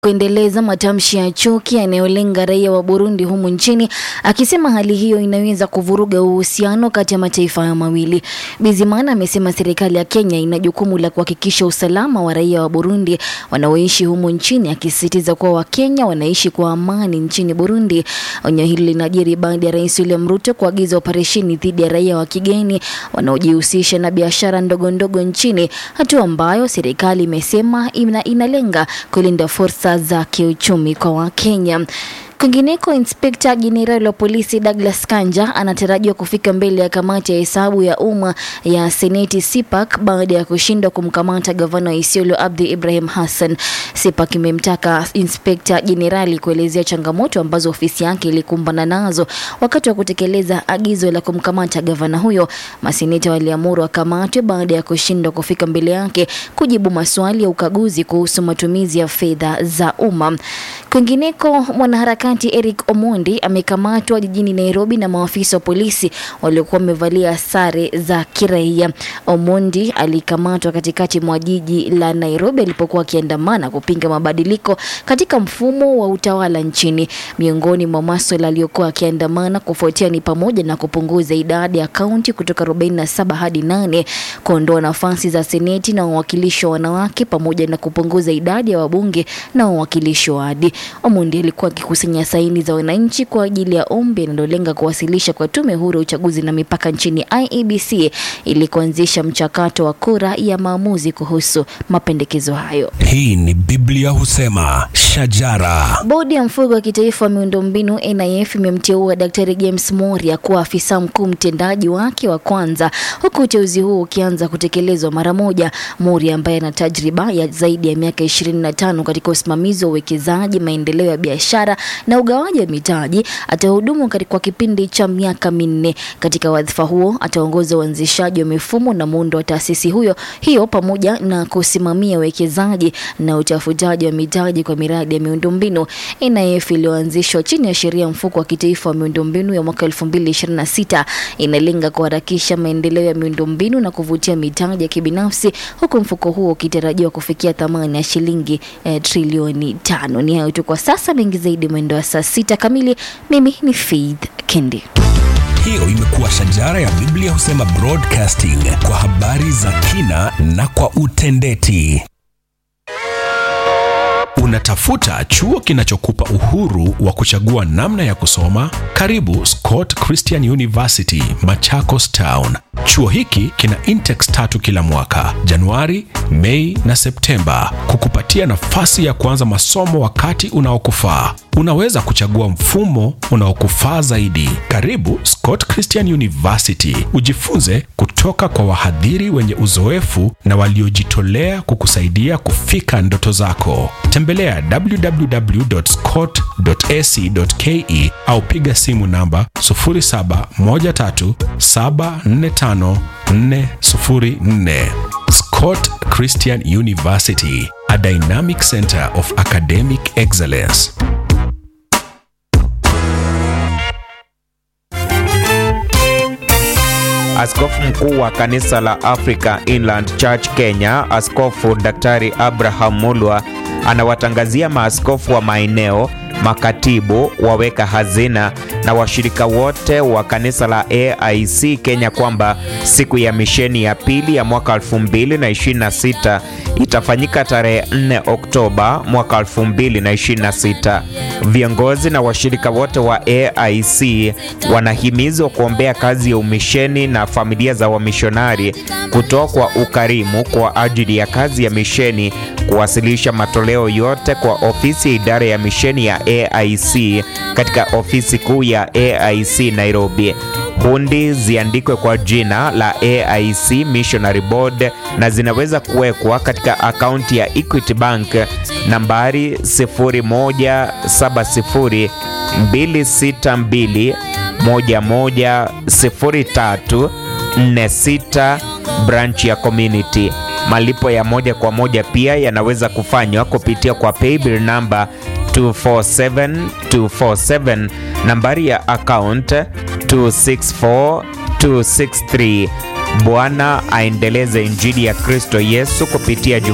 kuendeleza matamshi ya chuki yanayolenga raia wa Burundi humu nchini, akisema hali hiyo inaweza kuvuruga uhusiano kati ya mataifa hayo mawili. Bizimana amesema serikali ya Kenya ina jukumu la kuhakikisha usalama wa raia wa Burundi wanaoishi humu nchini, akisisitiza kuwa Wakenya wanaishi kwa amani nchini Burundi. Onyo hili linajiri baada ya Rais William Ruto kuagiza operesheni dhidi ya raia wa kigeni wanaojihusisha na biashara ndogo ndogo nchini, hatua ambayo serikali imesema ina, inalenga kulinda fursa za kiuchumi kwa Wakenya. Kwingineko, inspekta jenerali wa polisi Douglas Kanja anatarajiwa kufika mbele ya kamati ya hesabu ya umma ya seneti CPAC baada ya kushindwa kumkamata gavana wa Isiolo Abdi Ibrahim Hassan. CPAC imemtaka inspekta jenerali kuelezea changamoto ambazo ofisi yake ilikumbana nazo wakati wa kutekeleza agizo la kumkamata gavana huyo. Maseneta waliamuru akamatwe baada ya kushindwa kufika mbele yake kujibu maswali ya ukaguzi kuhusu matumizi ya fedha za umma. Kwingineko, mwanaharakati Eric Omondi amekamatwa jijini Nairobi na maafisa wa polisi waliokuwa wamevalia sare za kiraia. Omondi alikamatwa katikati mwa jiji la Nairobi alipokuwa akiandamana kupinga mabadiliko katika mfumo wa utawala nchini. Miongoni mwa maswala aliyokuwa akiandamana kufuatia ni pamoja na kupunguza idadi ya kaunti kutoka 47 hadi 8, kuondoa nafasi za seneti na wawakilishi wa wanawake, pamoja na kupunguza idadi ya wabunge na wawakilishi wa wadi. Omondi alikuwa akikusanya saini za wananchi kwa ajili ya ombi linalolenga kuwasilisha kwa tume huru ya uchaguzi na mipaka nchini IEBC ili kuanzisha mchakato wa kura ya maamuzi kuhusu mapendekezo hayo. Hii ni Biblia husema shajara. Bodi ya mfuko wa kitaifa wa miundombinu NIF imemteua Daktari James Moria kuwa afisa mkuu mtendaji wake wa kwanza, huku uteuzi huo ukianza kutekelezwa mara moja. Moria ambaye ana tajriba ya zaidi ya miaka 25 katika usimamizi wa uwekezaji, maendeleo ya biashara na ugawaji wa mitaji atahudumu kwa kipindi cha miaka minne. Katika wadhifa huo ataongoza uanzishaji wa mifumo na muundo wa taasisi huyo hiyo pamoja na kusimamia uwekezaji na utafutaji wa mitaji kwa miradi ya miundombinu. NIF iliyoanzishwa chini ya sheria mfuko wa kitaifa wa miundombinu ya mwaka 2026 inalenga kuharakisha maendeleo ya miundombinu na kuvutia mitaji ya kibinafsi, huku mfuko huo ukitarajiwa kufikia thamani ya shilingi eh, trilioni tano. Ni hayo tu kwa sasa, mengi zaidi mwendo wa saa sita kamili. Mimi ni Faith Kendi. Hiyo imekuwa shajara ya Biblia husema broadcasting kwa habari za kina na kwa utendeti. Unatafuta chuo kinachokupa uhuru wa kuchagua namna ya kusoma? Karibu Scott Christian University, Machakos Town. Chuo hiki kina intex tatu kila mwaka, Januari, Mei na Septemba, kukupatia nafasi ya kuanza masomo wakati unaokufaa. Unaweza kuchagua mfumo unaokufaa zaidi. Karibu Scott Christian University, ujifunze kutoka kwa wahadhiri wenye uzoefu na waliojitolea kukusaidia kufika ndoto zako. Tembelea www.scott.ac.ke au piga simu namba 0713745404. Scott Christian University, a dynamic center of academic excellence. Askofu mkuu wa kanisa la Africa Inland Church Kenya, Askofu Daktari Abraham Mulwa anawatangazia maaskofu wa maeneo, makatibu, waweka hazina na washirika wote wa kanisa la AIC Kenya kwamba siku ya misheni ya pili ya mwaka 2026 itafanyika tarehe 4 Oktoba mwaka 2026. Viongozi na washirika wote wa AIC wanahimizwa kuombea kazi ya umisheni na familia za wamishonari, kutoa kwa ukarimu kwa ajili ya kazi ya misheni, kuwasilisha matoleo yote kwa ofisi ya idara ya misheni ya AIC katika ofisi kuu ya AIC Nairobi. Hundi ziandikwe kwa jina la AIC Missionary Board na zinaweza kuwekwa katika akaunti ya Equity Bank nambari 0170 262 110346 branch ya community. Malipo ya moja kwa moja pia yanaweza kufanywa kupitia kwa paybill namba 247247 nambari ya account 264263. Bwana aendeleze injili ya Kristo Yesu kupitia